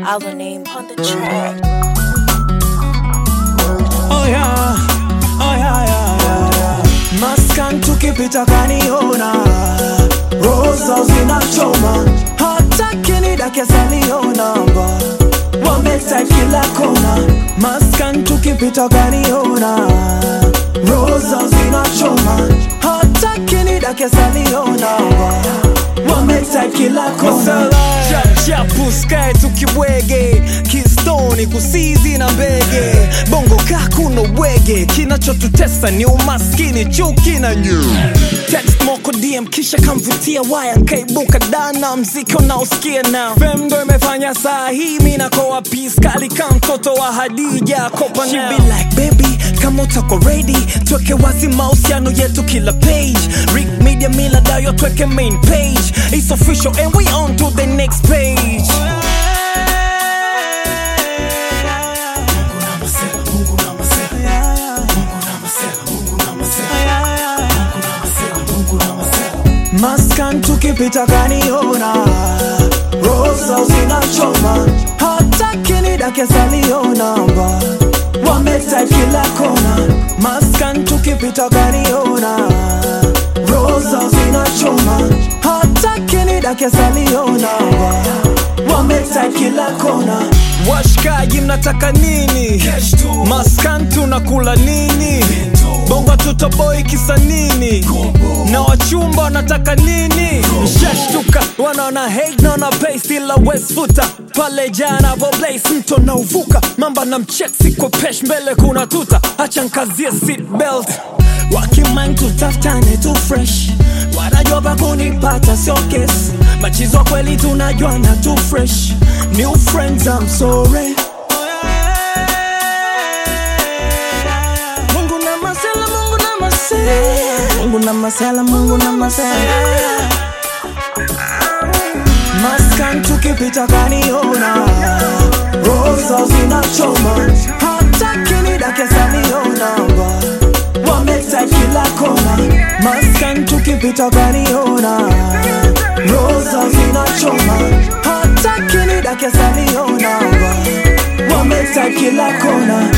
Our name on the track. Oh yeah, oh yeah, yeah, yeah, yeah. Maskan tukipita kaniona, rosa zinachoma, hata kinidake salionamba, wameta kila kona. Maskan tukipita kaniona, rosa zinachoma, hata kinidake salionamba, wameta kila kona. chapu skae tukibwege kistoni kusizi na mbege bongo kakuna bwege kinachotutesa ni umaskini chuki na nyu text moko dm kisha kamvutia waya nkaibuka dana mziki unaosikia na fem ndo imefanya saa hii mi nakoa piskali ka mtoto wa hadija kopa She be like baby kama utako ready tweke wazi mahusiano yetu kila page Rick media mila dayo tweke main page It's official and we on to the next page Maskan tukipita kaniona Rosa zinachoma Hata kinidake salionamba Wameta kila kona Maskan tukipita kaniona Rosa zinachoma Hata kinidake salionamba Wameta kila kona washikaji mnataka nini maskan tunakula nini bongo tutoboi kisa nini na wachumba wanataka nini shashtuka wanaona hate naona pay still west futa pale jana voblase mto na uvuka mamba na mcheksi kwa pesh mbele kuna tuta acha nkazie seat belt Wakiman tutafutane tu fresh wanajua pa kunipata sio kesi machizo kweli tunajuana tu fresh new friends I'm sorry Mungu na masela, Mungu na masela Mungu na masela, Mungu na masela Maskan tukipita kaniona Rosa zinachoma Hata kinidake salionamba Wameta kila kona Maskan tukipita kaniona Rosa zinachoma Hata kinidake salionamba Wameta kila kona